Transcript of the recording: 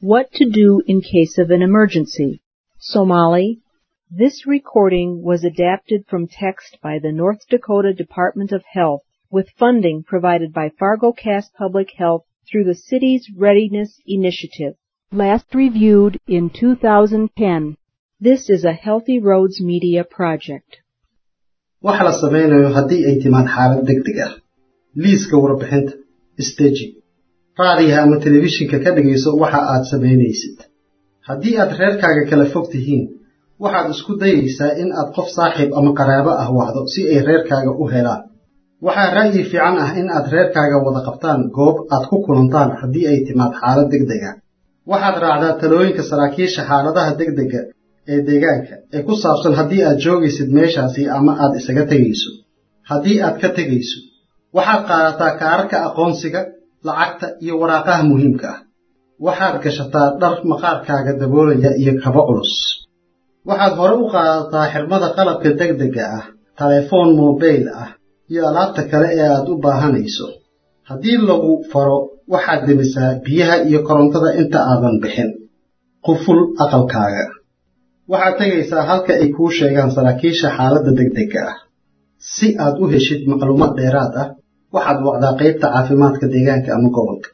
What to do in case of an emergency. Somali. This recording was adapted from text by the North Dakota Department of Health with funding provided by FargoCast Public Health through the city's Readiness Initiative. Last reviewed in 2010. This is a Healthy Roads Media project. waxa la samaynayo haddii ay timaad xaalad degdeg ah liiska warbixinta steji raadiyaha ama telefishinka ka dhegayso waxa aad samaynaysid haddii aad reerkaaga kala fog tihiin waxaad isku dayaysaa in aad qof saaxiib ama qaraabo ah wacdo si ay reerkaaga u helaan waxaa ra'yi fiican ah in aad reerkaaga wada qabtaan goob aad ku kulantaan haddii ay timaad xaalad degdeg ah waxaad raacdaa talooyinka saraakiisha xaaladaha degdega ee deegaanka ee ku saabsan haddii aad joogaysid meeshaasi ama aad isaga tegayso haddii aad ka tegayso waxaad qaadataa kaararka aqoonsiga lacagta iyo waraaqaha muhiimka ah waxaad gashataa dhar maqaarkaaga daboolaya iyo kaba culus waxaad hore u qaadataa xirmada qalabka degdega ah telefoon mobayl ah iyo alaabta kale ee aad u baahanayso haddii lagu faro waxaad demisaa biyaha iyo korontada inta aadan bixin quful aqalkaaga waxaad tegaysaa halka ay kuu sheegaan saraakiisha xaaladda degdega ah si aad u heshid macluumaad dheeraad ah waxaad wacdaa qaybta caafimaadka deegaanka ama gobolka